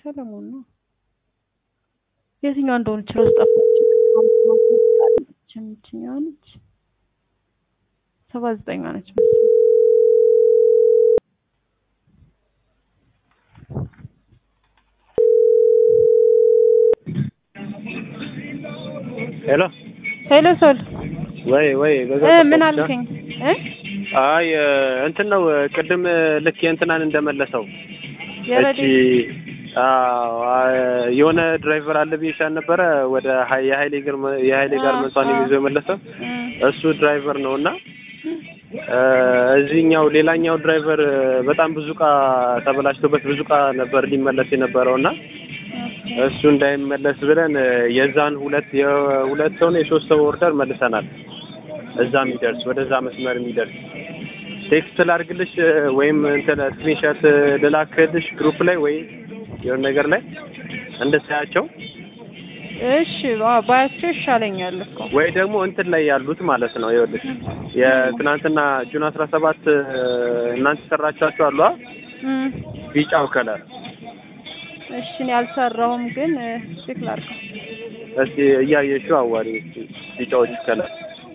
ሰለሞን ነው። የትኛዋ እንደሆነች ራሱ ጠፋች። የትኛዋ ነች? ሰባ ዘጠኛ ነች መሰለኝ። ሄሎ ሄሎ ሶል ወይ ወይ በዛ እ ምን ጠፋች። አልከኝ? እ አይ እንትን ነው ቅድም ልክ የእንትናን እንደመለሰው እቺ የረዴት አዎ የሆነ ድራይቨር አለ ብዬሻል ነበረ ወደ ሀይ- የሀይሌ ግርማ የሀይሌ ጋር አ- መንሷን አ- ይዞ የመለሰው እ እሱ ድራይቨር ነው እና እዚህኛው ሌላኛው ድራይቨር በጣም ብዙ እቃ ተበላሽቶበት ብዙ እቃ ነበር ሊመለስ የነበረው እና እሱ እንዳይመለስ ብለን የዛን ሁለት የሁለት ሰው ነው የሶስት ሰው ኦርደር መልሰናል። እዛ የሚደርስ ወደዛ መስመር የሚደርስ ቴክስት ላድርግልሽ ወይም እንትን ስክሪንሾት ልላክልሽ ግሩፕ ላይ ወይ የሆነ ነገር ላይ እንድታያቸው እሺ ባ- ባያቸው ይሻለኛል እኮ ወይ ደግሞ እንትን ላይ ያሉት ማለት ነው። ይኸውልሽ የትናንትና ጁን አስራ ሰባት እናንተ የሰራቻችሁ አሉ አ? እም ቢጫው ከለር እሺ እኔ አልሰራሁም፣ ግን ቼክ ላድርገው። እስቲ እያየሽው አዋሪ እስቲ ቢጫዎች ከለር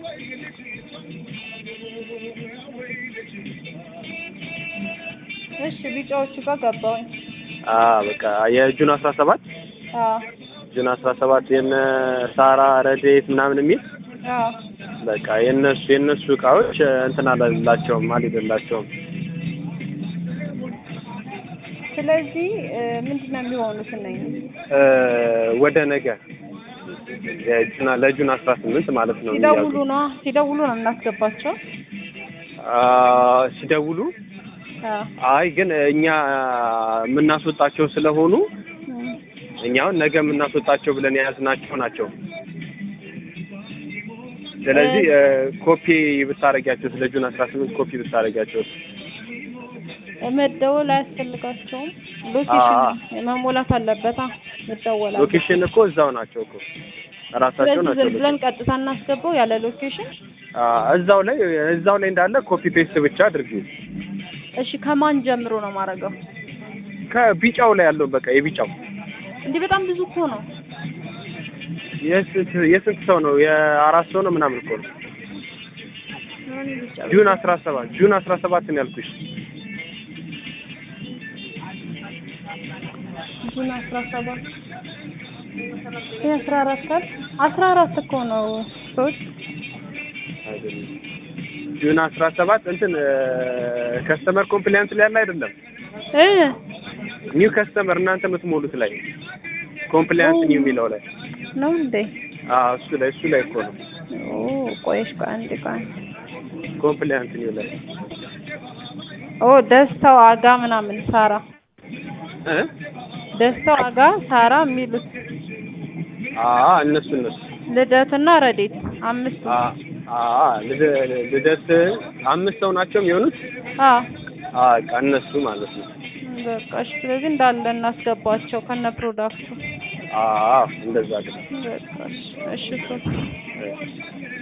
እሺ ቢጫዎቹ ጋር ገባሁኝ። አ በቃ የጁን አስራ ሰባት አዎ ጁን አስራ ሰባት የነ ሳራ ረዴት ምናምን የሚል አዎ በቃ የነሱ የነሱ እቃዎች እንትን አላላቸውም አልሄደላቸውም። ስለዚህ ምንድን ነው የሚሆኑት እነኝህ? እ ወደ ነገ የጁን ለጁን አስራ ስምንት ማለት ነው ሲደውሉ የሚያዙ ነው ሲደውሉ ነው እናስገባቸው። አ ሲደውሉ አዎ አይ ግን እኛ የምናስወጣቸው ስለሆኑ እም እኛ አሁን ነገ የምናስወጣቸው ብለን የያዝናቸው ናቸው። ስለዚህ ኮፒ ብታረጊያቸው ስለ ጁን አስራ ስምንት ኮፒ ብታረጊያቸው መደወል አያስፈልጋቸውም። አዎ። ሎኬሽን መሞላት አለበታ መደወል አለበት። ሎኬሽን እኮ እዛው ናቸው እኮ ራሳቸው ስለዚህ ናቸው። ዝም ብለን ቀጥታ እናስገባው ያለ ሎኬሽን። አ እዛው ላይ እዛው ላይ እንዳለ ኮፒ ፔስት ብቻ አድርጊው። እሺ ከማን ጀምሮ ነው ማድረገው? ከቢጫው ላይ ያለው በቃ የቢጫው እንዲህ በጣም ብዙ እኮ ነው። የስንት የስንት ሰው ነው? የአራት ሰው ነው ምናምን እኮ ነው። ምን ብቻ ጁን አስራ ሰባት ጁን አስራ ሰባት ነው ያልኩሽ። ጁን አስራ ሰባት ይህ አስራ አራት ካል አስራ አራት እኮ ነው ሰዎች አይደለም ጁን አስራ ሰባት እንትን ከስተመር ኮምፕሊያንስ ላይ ያለ አይደለም እ ኒው ከስተመር እናንተ የምትሞሉት ላይ ኮምፕሊያንስ ኒው የሚለው ላይ ነው እንዴ? አዎ እሱ ላይ እሱ ላይ እኮ ነው ኦ ቆይሽ ቆይ አንዴ ቆይ ኮምፕሊያንስ ኒው ላይ ኦ ደስታው አጋ ምናምን ሳራ እ ደስታው አጋ ሳራ የሚሉት አዎ እነሱ እነሱ ልደትና ረዴት አምስት አ አ ልደ- ልደት አምስት ሰው ናቸው የሚሆኑት አ አ በቃ እነሱ ማለት ነው በቃ እሺ። ስለዚህ እንዳለ እናስገባቸው ከነ ፕሮዳክቱ አዎ እንደዛ ግን በቃ እሺ እሺ እሱ እ